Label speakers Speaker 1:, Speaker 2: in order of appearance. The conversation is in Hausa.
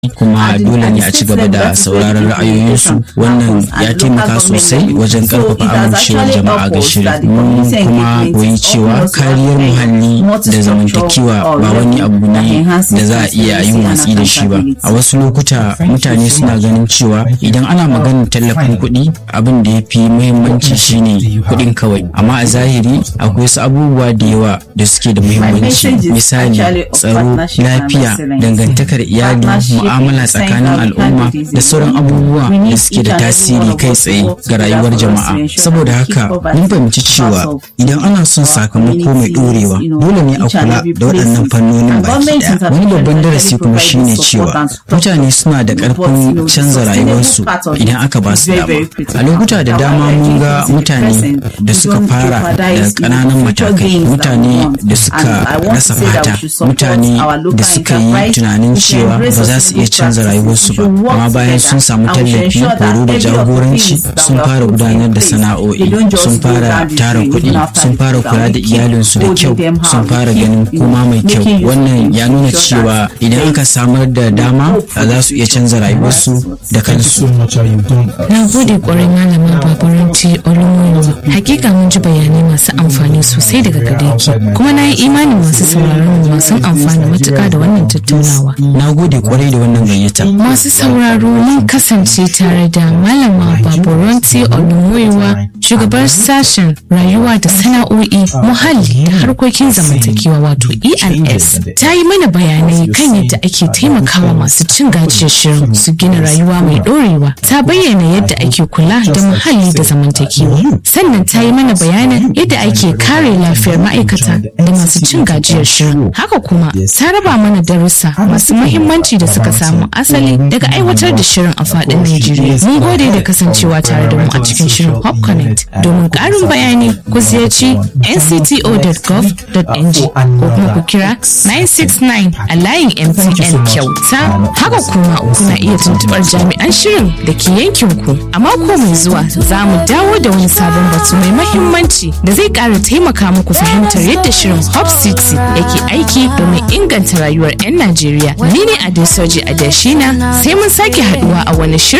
Speaker 1: kuma dole ne a ci gaba da sauraron ra'ayoyinsu wannan ya taimaka sosai wajen karfafa amincewar jama'a ga shirin mun kuma koyi cewa kariyar muhalli da zamantakewa ba wani abu ne da za a iya yin watsi da shi ba a wasu lokuta mutane suna ganin cewa idan ana maganar tallafin kuɗi abin da ya fi muhimmanci shine kuɗin kawai amma a zahiri akwai wasu abubuwa da yawa da suke da muhimmanci misali tsaro lafiya dangantakar iyali mu'amala tsakanin al'umma da sauran abubuwa da suke da tasiri kai tsaye ga rayuwar jama'a saboda haka mun fahimci cewa idan ana son sakamako mai ɗorewa dole ne a kula da waɗannan fannonin baki ɗaya wani babban darasi kuma shine cewa mutane suna da ƙarfin canza rayuwarsu idan aka ba su dama a lokuta da dama mun ga mutane da suka fara da ƙananan matakai mutane da suka rasa fata mutane da suka yi tunanin cewa ba za su iya canza rayuwarsu ba amma bayan sun samu tallafi horo da jagoranci sun fara gudanar da sana'o'i sun fara tara kuɗi sun fara kula da iyalinsu da kyau sun fara ganin kuma mai kyau wannan ya nuna cewa idan aka samar da dama za su iya canza rayuwarsu da kansu
Speaker 2: na gode kwarai malama babaranci olumoyo hakika mun ji bayanai masu amfani sosai daga gare ki kuma na yi imanin masu sauraron mu masu amfani matuka da wannan tattaunawa
Speaker 1: na gode kwarai da wannan gayyata
Speaker 2: masu sauraro mun kasance tare da malama babaranci olumoyo shugabar sashen rayuwa da sana'o'i muhalli da harkokin zamantakewa wato ens ta yi mana bayanai kan yadda ake taimakawa masu cin gajiyar shirin su gina rayuwa mai dorewa ta bayyana yadda ake kula da muhalli da zamantakewa sannan ta yi mana bayanin yadda ake kare lafiyar ma'aikata da masu cin gajiyar shirin haka kuma ta raba mana darussa masu muhimmanci da suka samu asali daga aiwatar da shirin a faɗin Najeriya mun gode da kasancewa tare da mu a cikin shirin Hop Connect domin ƙarin bayani ku ziyarci ncto.gov.ng ko kuma ku kira 969 a layin MTN kyauta haka kuma kuna iya tuntuɓar jami'an shirin da ke yankin ku a mako mai zuwa za mu dawo da wani sabon batu mai mahimmanci da zai ƙara taimaka muku fahimtar yadda shirin Hop City yake aiki domin inganta rayuwar 'yan Najeriya ni ne Adesoji Adeshina sai mun sake haduwa a wani shirin